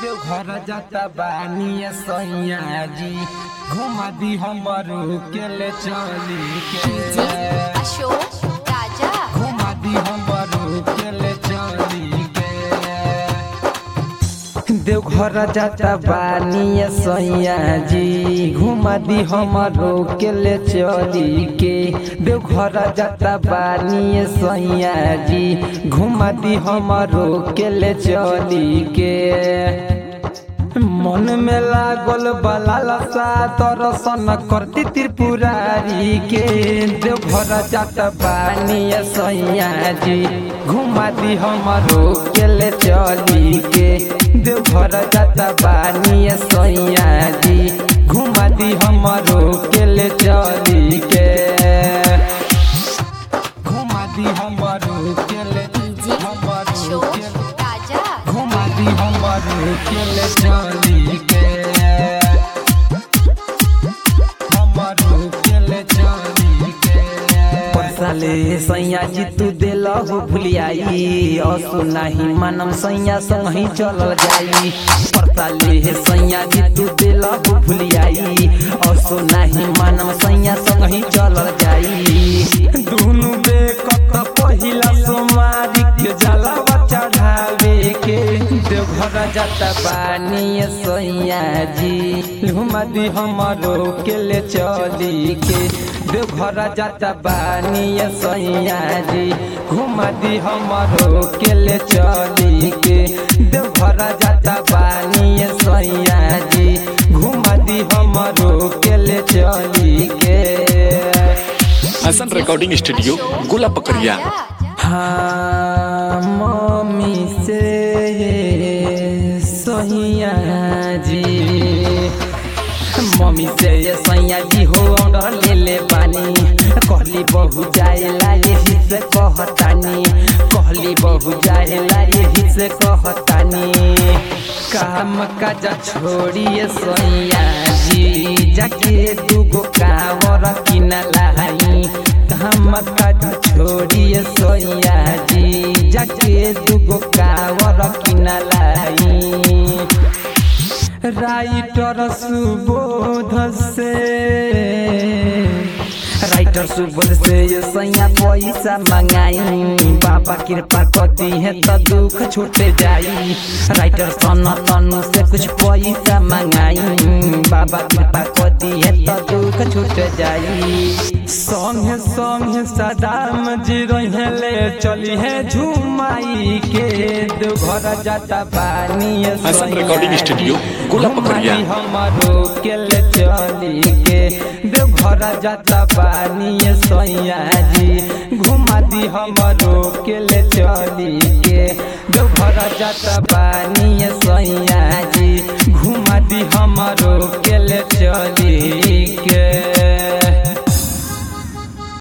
देवघर जाता बानी सैया जी घुमा दी हमरो के ले चली के अशोक राजा घुमा दी हमरो के ले चली के देवघर जाता बानी सैया जी घुमा दी हमरो के ले चली के देवघर जाता बानी सैया जी घुमा दी हमरो के ले चली के मन में लागल बलालसा दर्शन करती त्रिपुरारी के देवघर जात बानी सैया जी घुमा दी हमरो के ले चली के देवघर जात बानी सैया जी घुमा दी हमरो के ले चली के घुमा दी हमरो के ले डीजे हमरो अशोक के राजा घुमा दी हमरो के ले चली के हमरो के ले चली के परसाले सैया जी तू देल हो भुलियाई असु नाही मानम सैया संग ही चलल जाई परसाले सैया जी तू देल हो भुलियाई असु नाही मानम सैया संग ही चलल जाई दुनु बेकत पहिला सोमारी के जलावा चढ़ावे के देवघर जाता बानी सैया जी घुमा दी हमरो के ले चली के देवघर जाता बानी सैया जी घुमा दी हमरो के ले चली के देवघर जाता बानी सैया जी घुमा दी हमरो के ले चली के हसन रिकॉर्डिंग स्टूडियो गोला पकड़िया हाँ मम्मी से सहिया जी मम्मी से ये सैया जी हो ऑर्डर ले ले पानी कहली बहु जाएला यही से कहतानी कहली बहु जाएला यही से कहतानी काम काज छोड़िए सैया जी जाके दूगो कावर किना लाई काम काज छोड़िए सैया जी जाके दूगो कावर किना लाई राइटर सुबोध से राइटर सुबोध से ये सैया पैसा मंगाई बाबा कृपा कर दी है तो दुख छूटे जाई राइटर सन तनु से कुछ पैसा मंगाई बाबा कृपा कर दी है तो दुख छूट जाई संगे संगे सदाम जी रहे ले चली है झुमाई के देवघर जाता पानी हसन रिकॉर्डिंग स्टूडियो गोला पकड़िया हमारो के ले चली के देवघर जाता पानी सैया जी घुमा दी हमारो के ले चली के देवघर जाता पानी सैया जी घुमा दी हमारो के ले चली के